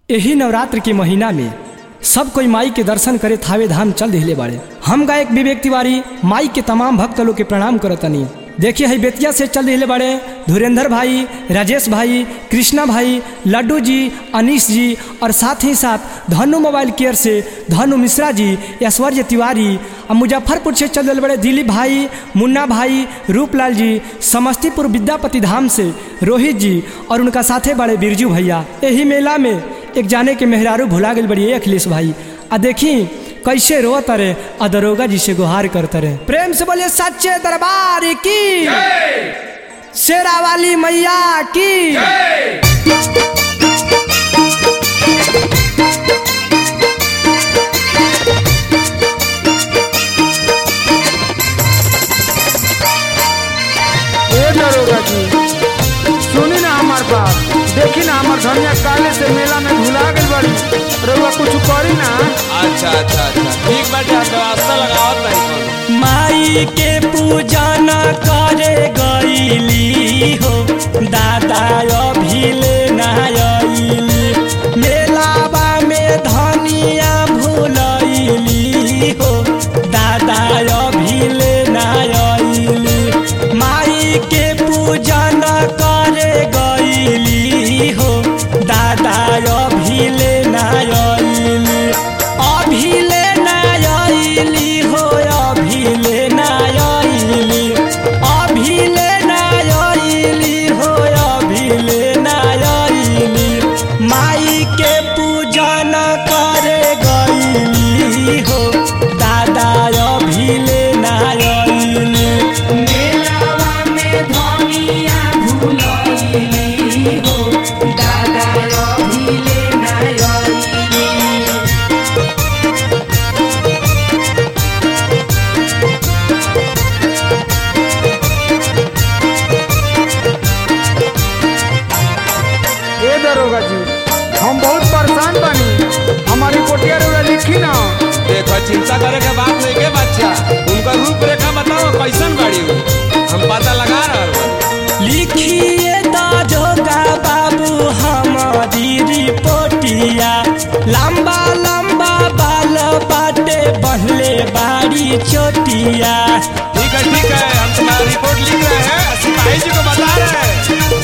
एही नवरात्र के महीना में सब कोई माई के दर्शन करे थावे धाम चल दिले बाड़े हम गायक विवेक तिवारी माई के तमाम भक्त लोग के प्रणाम करतनी देखिए है बेतिया से चल दिले बाड़े धुरेंद्र भाई राजेश भाई कृष्णा भाई लड्डू जी अनीश जी और साथ ही साथ धनु मोबाइल केयर से धनु मिश्रा जी ऐश्वर्य तिवारी और मुजफ्फरपुर से चल दिले बड़े दिलीप भाई मुन्ना भाई रूपलाल जी समस्तीपुर विद्यापति धाम से रोहित जी और उनका साथे बड़े बिरजू भैया यही मेला में एक जाने के मेहरारू भुला गई बड़ी अखिलेश भाई आ देखी कैसे रोत रे आ दरोगा जी से गुहार करते रहे प्रेम से बोलिए सच्चे दरबार की शेरा वाली मैया की ए दरोगा जी सुनी ना हमार बात देखी ना हमार धनिया काले से मेला में भुला गई बड़ी रउआ कुछ करी ना अच्छा अच्छा अच्छा ठीक बाटे आप व्यवस्था लगावत नहीं माई के पूजा न करे गईली हो दादा अभिले नायली मेलावा में धनिया भूलैली हो दादा अभिले नायली माई के पूजा न करे गईली हो दादा अभिले नायली अभिले नायली हो अभिले नायली अभिले नायली हो अभिले नायली माई के पूजा न करे गईली हो दादा अभिले नायली मेलावा में धनिया भूलैली हो दादा अभिले नायली ए दरोगा जी हम बहुत परेशान बनी हमारी पोटिया रउआ लिखी ना देखो चिंता करे के बात नहीं के बच्चा उनका रूपरेखा बताओ कैसन बाड़ी उ? हम पता लगा रहे हैं लिखिए दाजोगा बाबू हमारी रिपोर्टिया लंबा लंबा बाल बाटे बहले बाड़ी चोटिया ठीक है ठीक है हम तुम्हारा रिपोर्ट लिख रहे हैं सिपाही जी को बता रहे हैं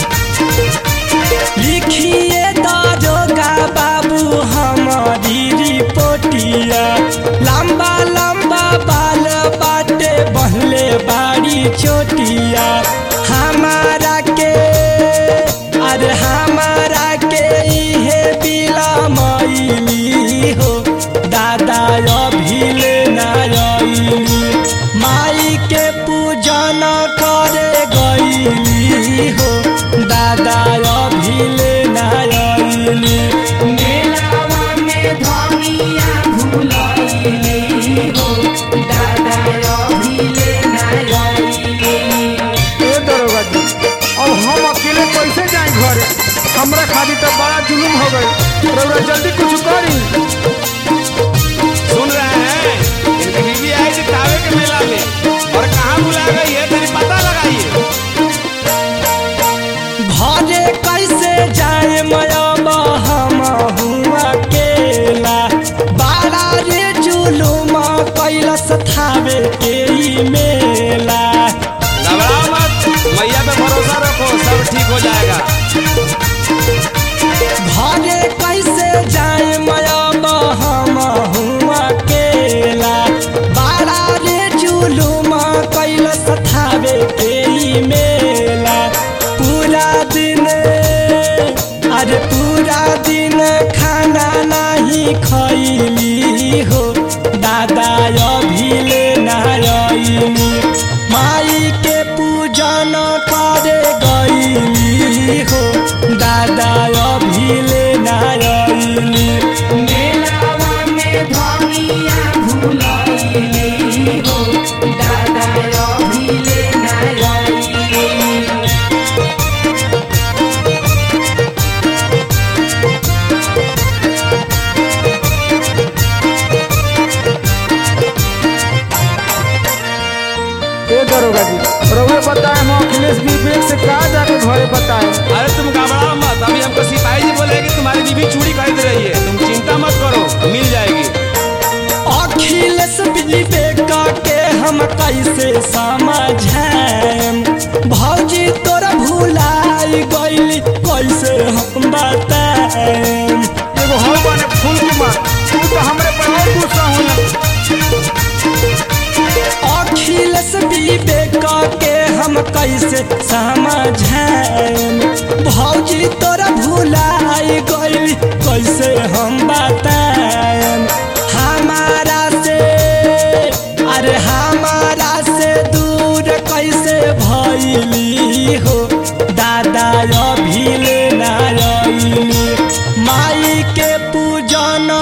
लिखिए दाजोगा बाबू हमारी रिपोर्टिया लंबा लंबा बाल बाटे बहले बाड़ी चोटिया हमारा के अरे हमारा के इहे बिला मैली हो दादा अभिले नायली माई के पूजन करे गईली हो दादा अभिले नायली मेलावा में धनिया भूलैली हो दादा अभिले नायली ए दरोगा जी अब हम अकेले कैसे जाए घरे हमरा खातिर तो बड़ा जुलूम हो गई रउआ जल्दी कुछ करी सुन रहे हैं इनकी बीवी आई थी तावे के मेला में और कहाँ बुला गई है तेरी पता लगाइए घरे कैसे जाए मयब हम हुआ केला बाड़ा रे जुलुम कैलस थावे के ई मेला घबराओ मत मैया पे भरोसा रखो सब ठीक हो जाएगा घरे कैसे जाए मयब हम हुआ केला बाड़ा रे जुलुम कैलस थावे के ई मेला पूरा दिन अरे पूरा दिन खाना नहीं खैली हो दादा अभिले नायली माई के पूजन करे गईली हो दादा अभिले नायली मेलावा में धनिया भूलैली हो दादा अभिले नायली याद रहिए तुम चिंता मत करो मिल जाएगी अखिलेश विवेका के हम कैसे समझाएम भौजी तोरा भुलाई गइली कैसे हम बताएम एगो हौ बने फूल के मार तू तो हमरे पर और गुस्सा होना अखिलेश विवेका के हम कैसे समझाएम भौजी तोरा भुलाई गइली कैसे हम बताएम हमारा से अरे हमारा से दूर कैसे भइली हो दादा अभी ले ना आइली माई के पूजन